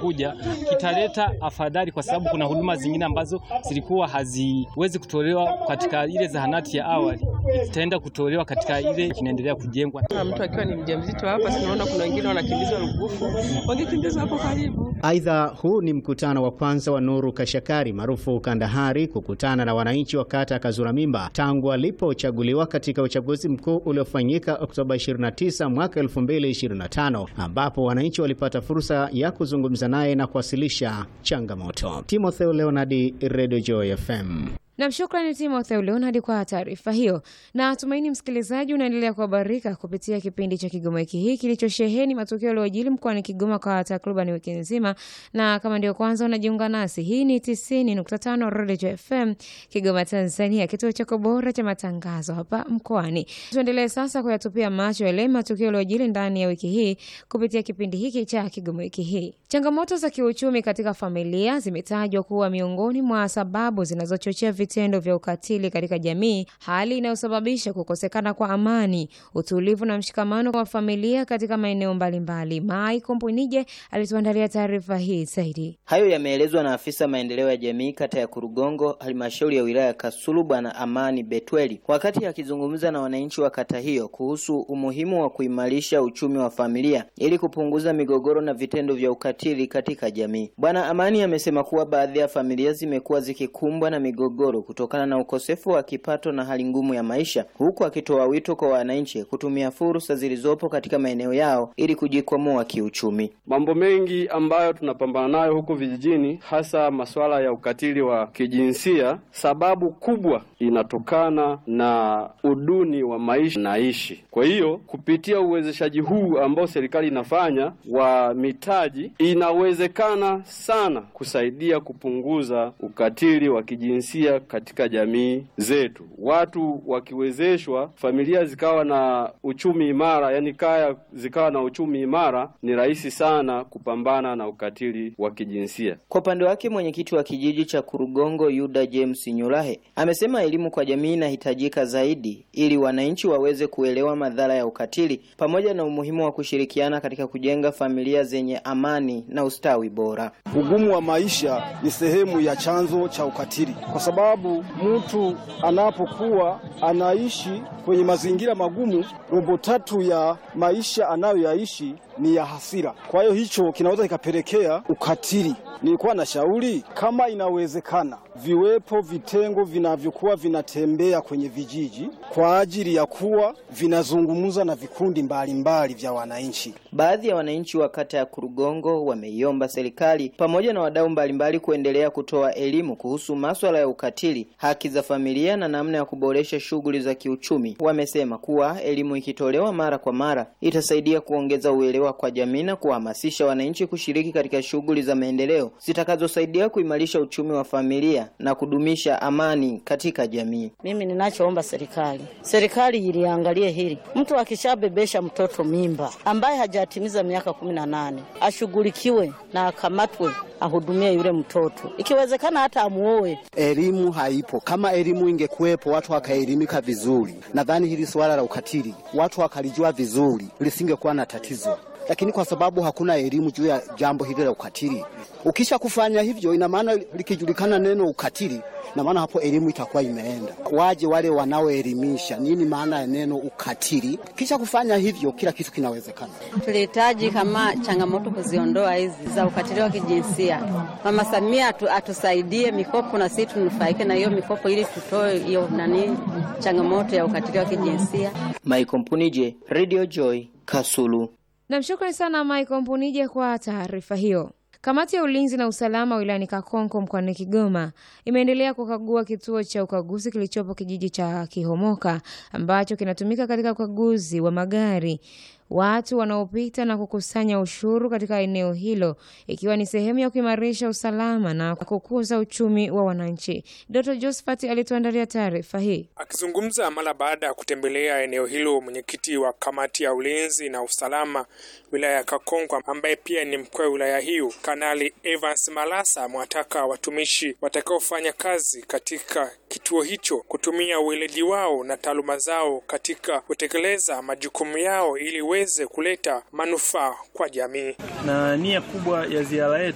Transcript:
kinachokuja kitaleta afadhali, kwa sababu kuna huduma zingine ambazo zilikuwa haziwezi kutolewa katika ile zahanati ya awali, zitaenda kutolewa katika ile kinaendelea kujengwa. Mtu akiwa ni mjamzito hapa, sinaona kuna wengine wanakimbizwa Rugufu, wangekimbizwa hapo karibu. Aidha, huu ni mkutano wa kwanza wa Nuru Kashakari maarufu Kandahari kukutana na wananchi wa kata ya Kazura Mimba tangu alipochaguliwa katika uchaguzi mkuu uliofanyika Oktoba 29 mwaka 2025, ambapo wananchi walipata fursa ya kuzungumza naye na kuwasilisha changamoto. Timotheo Leonardi, Radio Joy FM. Nam, shukrani Timotheo Leonard kwa taarifa hiyo, na tumaini msikilizaji unaendelea kuhabarika kupitia kipindi cha Kigoma wiki hii kilichosheheni matukio yaliyojiri mkoani Kigoma kwa takriban wiki nzima. Na kama ndio kwanza unajiunga nasi, hii ni 90.5 Radio FM Kigoma, Tanzania, kituo chako bora cha matangazo hapa mkoani. Tuendelee sasa kuyatupia macho yale matukio yaliyojiri ndani ya wiki hii kupitia kipindi hiki cha Kigoma wiki hii. Changamoto za kiuchumi katika familia zimetajwa kuwa miongoni mwa sababu zinazochochea vitendo vya ukatili katika jamii, hali inayosababisha kukosekana kwa amani, utulivu na mshikamano wa familia katika maeneo mbalimbali. Mai Kompwenije alituandalia taarifa hii zaidi. Hayo yameelezwa na afisa maendeleo ya jamii kata ya Kurugongo, halmashauri ya wilaya ya Kasulu, Bwana Amani Betweli, wakati akizungumza na wananchi wa kata hiyo kuhusu umuhimu wa kuimarisha uchumi wa familia ili kupunguza migogoro na vitendo vya ukatili katika jamii. Bwana Amani amesema kuwa baadhi ya familia zimekuwa zikikumbwa na migogoro kutokana na ukosefu wa kipato na hali ngumu ya maisha, huku akitoa wito kwa wananchi kutumia fursa zilizopo katika maeneo yao ili kujikwamua kiuchumi. Mambo mengi ambayo tunapambana nayo huku vijijini, hasa masuala ya ukatili wa kijinsia, sababu kubwa inatokana na uduni wa maisha naishi. Kwa hiyo kupitia uwezeshaji huu ambao serikali inafanya wa mitaji, inawezekana sana kusaidia kupunguza ukatili wa kijinsia katika jamii zetu. Watu wakiwezeshwa, familia zikawa na uchumi imara, yani kaya zikawa na uchumi imara, ni rahisi sana kupambana na ukatili wa kijinsia. Kwa upande wake, mwenyekiti wa kijiji cha Kurugongo Yuda James Nyulahe amesema elimu kwa jamii inahitajika zaidi ili wananchi waweze kuelewa madhara ya ukatili pamoja na umuhimu wa kushirikiana katika kujenga familia zenye amani na ustawi bora. Ugumu wa maisha ni sehemu ya chanzo cha ukatili kwa sababu mtu anapokuwa anaishi kwenye mazingira magumu, robo tatu ya maisha anayoyaishi ni ya hasira. Kwa hiyo hicho kinaweza kikapelekea ukatili. Nilikuwa na shauri kama inawezekana, viwepo vitengo vinavyokuwa vinatembea kwenye vijiji kwa ajili ya kuwa vinazungumza na vikundi mbalimbali mbali vya wananchi. Baadhi ya wananchi wa kata ya Kurugongo wameiomba serikali pamoja na wadau mbalimbali kuendelea kutoa elimu kuhusu maswala ya ukatili, haki za familia na namna ya kuboresha shughuli za kiuchumi. Wamesema kuwa elimu ikitolewa mara kwa mara itasaidia kuongeza uelewa kwa jamii na kuhamasisha wananchi kushiriki katika shughuli za maendeleo zitakazosaidia kuimarisha uchumi wa familia na kudumisha amani katika jamii. Mimi ninachoomba serikali, serikali iliangalie hili. Mtu akishabebesha mtoto mimba ambaye hajatimiza miaka kumi na nane ashughulikiwe na akamatwe ahudumie yule mtoto, ikiwezekana hata amuoe. Elimu haipo. Kama elimu ingekuwepo, watu wakaelimika vizuri, nadhani hili suala la ukatili watu wakalijua vizuri, lisingekuwa na tatizo lakini kwa sababu hakuna elimu juu ya jambo hili la ukatili, ukisha kufanya hivyo, ina maana likijulikana neno ukatili, na maana hapo elimu itakuwa imeenda. Waje wale wanaoelimisha nini maana ya neno ukatili, kisha kufanya hivyo, kila kitu kinawezekana. Tulihitaji kama changamoto kuziondoa hizi za ukatili wa kijinsia. Mama Samia atu, atusaidie mikopo na sisi tunufaike na hiyo mikopo, ili tutoe hiyo nani changamoto ya ukatili wa kijinsia. Michael Mpunije, Radio Joy, Kasulu. Namshukrani sana Michael Mpunije kwa taarifa hiyo. Kamati ya ulinzi na usalama wilayani Kakonko mkoani Kigoma imeendelea kukagua kituo cha ukaguzi kilichopo kijiji cha Kihomoka ambacho kinatumika katika ukaguzi wa magari watu wanaopita na kukusanya ushuru katika eneo hilo ikiwa ni sehemu ya kuimarisha usalama na kukuza uchumi wa wananchi. Dr. Josephat alituandalia taarifa hii. Akizungumza mara baada ya kutembelea eneo hilo, mwenyekiti wa kamati ya ulinzi na usalama wilaya ya Kakonko ambaye pia ni mkuu wa wilaya hiyo, Kanali Evans Malasa amewataka watumishi watakaofanya kazi katika kituo hicho kutumia uweledi wao na taaluma zao katika kutekeleza majukumu yao ili weze kuleta manufaa kwa jamii. Na nia kubwa ya ziara yetu